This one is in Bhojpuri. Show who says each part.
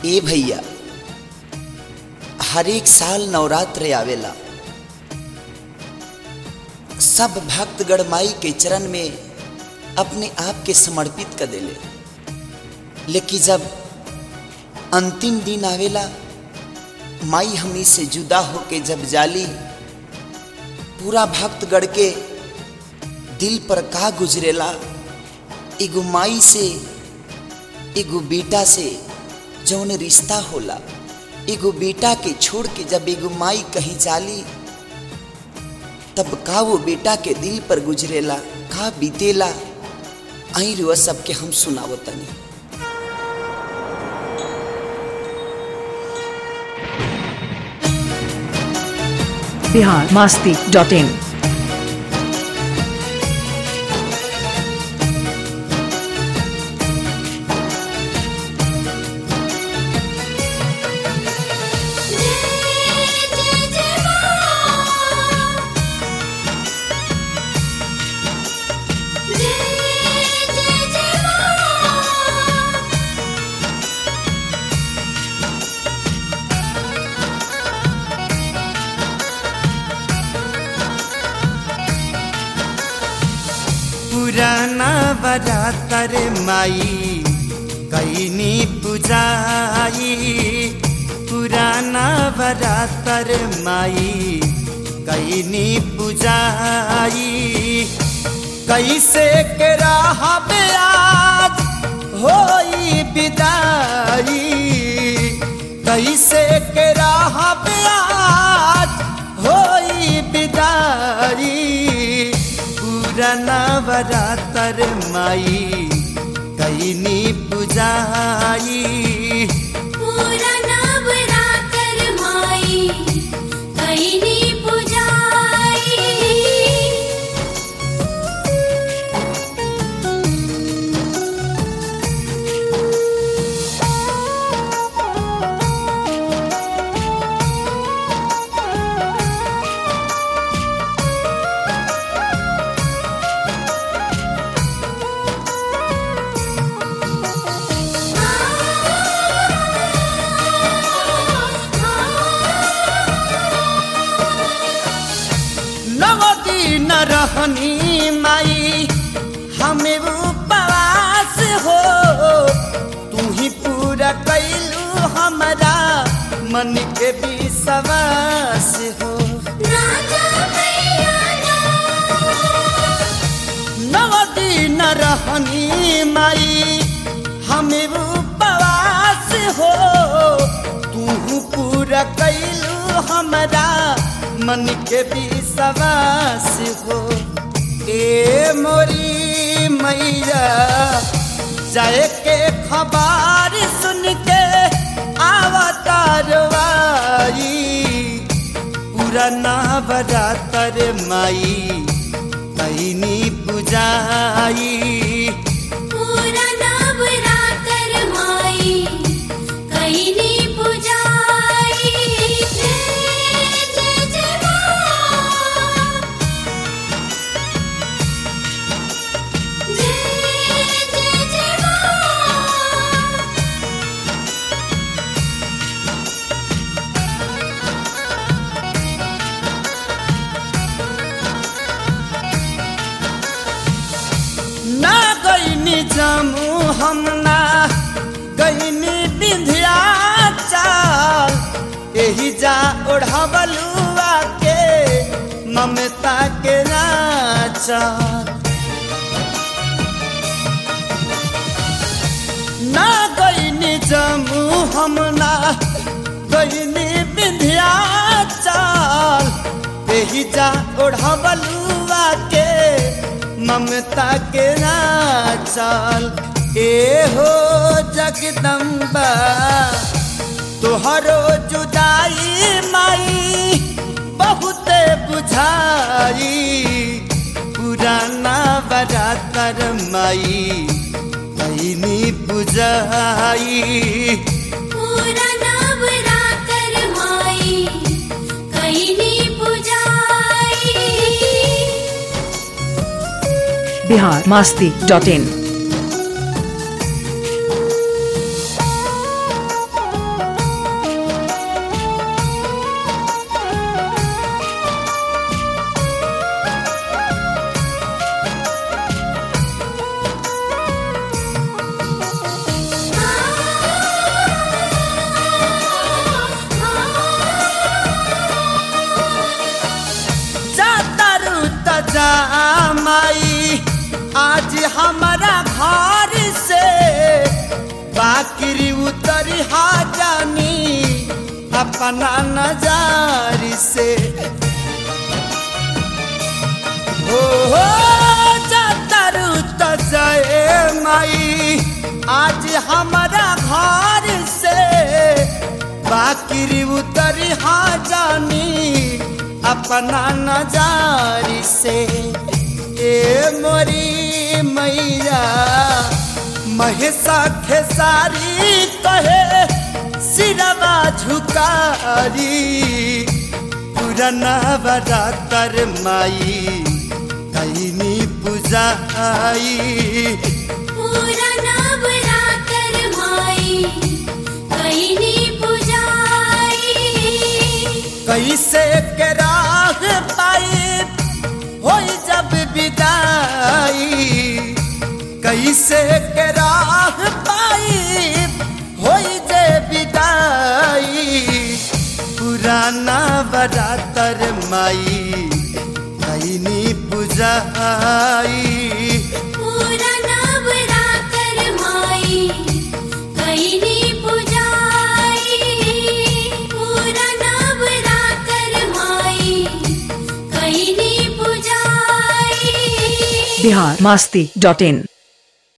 Speaker 1: ए भैया हर एक साल नवरात्र आवेला सब भक्त गणमाई के चरण में अपने आप के समर्पित कर देले लेकिन जब अंतिम दिन आवेला माई हमनी से जुदा होके जब जाली पूरा भक्त गढ़ के दिल पर का गुजरेला एगो माई से एगो बेटा से जौन रिश्ता होला एगो बेटा के छोड़ के जब एगो माई कहीं जाली तब का वो बेटा के दिल पर गुजरेला का बीतेला आई रुआ सबके हम सुनावो तनी
Speaker 2: बिहार मास्ती डॉट इन
Speaker 3: पुराना बरातर माई कैनी पुजाई पुराना बरातर माई कैनी पुजाई कैसे के रहबे आज होई विदाई कैसे के रहबे आज होई विदाई पुराना बरातर माई कैनी पुजाई
Speaker 4: पूरा नवरात्र माई कैनी पुजाई
Speaker 3: नवदी न रहनी माई हमें उपवास हो तू ही पूरा कैलू हमारा मन के विश्वास हो
Speaker 4: राजा मैया
Speaker 3: नवदी न रहनी माई हमें उपवास हो तू पूरा कैलू हमारा मन के विश्वास हो ए मोरी मैया जाए के खबर सुन के आवतारवाई पुराना बरातर माई कैनी पुजाई
Speaker 4: पूरा नवरात्र माई कैनी पुजाई जय जय जय माँ जय जय जय माँ
Speaker 3: ना गईनी जमू हम ना गईनी बिंधिया चाल एही जा ओढ़ावलुआ के ममता के नाचाल ना गईनी जमू हम ना गईनी बिंधिया चाल एही जा ओढ़ावलुआ के ममता के नाचाल ए हो जगदम्बा तोहरो जुदाई माई बहुत बुझाई पुराना बरातर माई कैनी बुझाई
Speaker 4: पूरा नवरात्र माई कैनी पुजाई
Speaker 2: बिहार मास्ती डॉट इन
Speaker 3: बाकी उतरी हा जानी अपना नजारी से हो हो जातरू तो जय माई आज हमारा घर से बाकी उतरी हा जानी अपना नजारी से ए मोरी मैया महेशा खेसारी कहे सिरवा झुकारी पुराना बरातर माई कैनी पूजाई
Speaker 4: पूरा नवरात्र माई कैनी पुजाई
Speaker 3: कैसे के राह पाई हो जब विदाई कैसे के राह पाई हो जे विदाई पुराना बरातर माई कैनी पूजाई
Speaker 4: पूरा नवरात्र माई कैनी पुजाई पूरा नवरात्र माई कैनी पुजाई
Speaker 2: बिहार मास्ती डॉट इन